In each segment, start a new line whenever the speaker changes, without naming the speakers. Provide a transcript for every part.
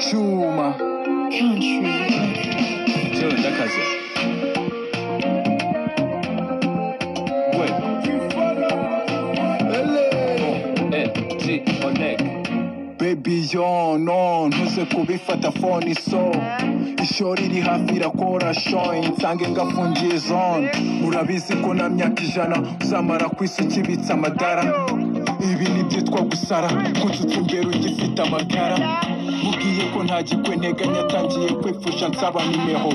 Чума.
看去。
Чули, да, Катя? Ouais. LG Connect.
Baby yo no ntuze kubifata phone iso ishori riri hafi irakora shoyi nsange ngafungiye zone urabizi ko na myaka ijana uzamara ku isi ukibitse amadara ibi ni byitwa gusara kutsutsa imbere ugifite amagara mubwiye ko nta gikweneganya atangiye kwipfusha nsaba nimero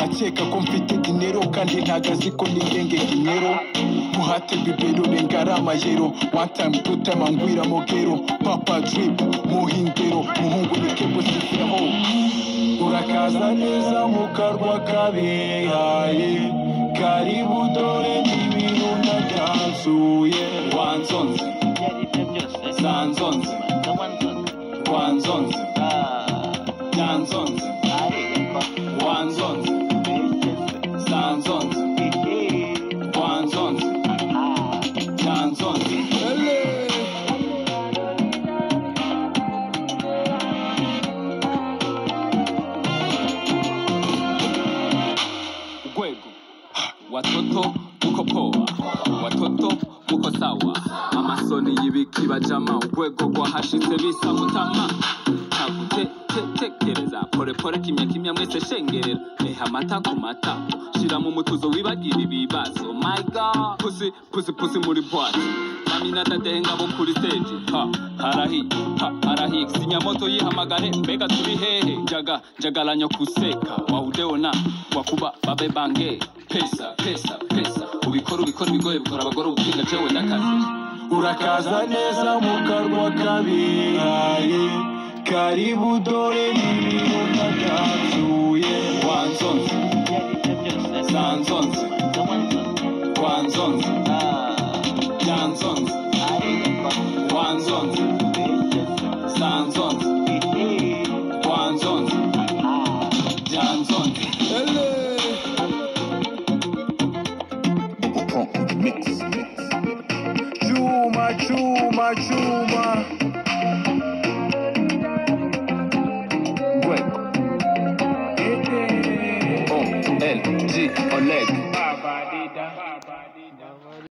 akeka ko mfite dinero kandi ntago azi ko nigenge dinero muhate bibero rengara amayero one time two time angwira mogero papa drip muhindero muhungu ni kebo sifiho urakaza neza mu karwa kabihaye karibu dore n'ibintu ndabyanzuye wanzonze sanzonze wanzonze byanzonze wanzonze sanzonze wanzonze byanzonze
Gwego. Watoto uko poa, watoto uko sawa, amasoni y'ibikiba jama, urwego rwahashitse bisa mutama tagutekereza polepole kimya kimya mwese shengerera reha amata ku mata shira mu mutuzo wibagira ibibazo my god pusi pusi pusi muri bwati mamina dadenga bo kuri stage ha harahi ha harahi sinyamoto yihamagare mbega turi hehe jaga jagalanya kuseka wahudeona wakuba babe bange pesa pesa pesa ubikora ubikora ibigoye bikora abagore ubutsinda jewe n'akazi
urakaza neza mu karwa kabihaye karibu dore n'ibintu ndabyanzuye wanzonze sanzonze wanzonze byanzonze wanzonze sanzonze wanzonze byanzonze Chuma, chuma, chuma. Greg.
O-L-G, Oleg.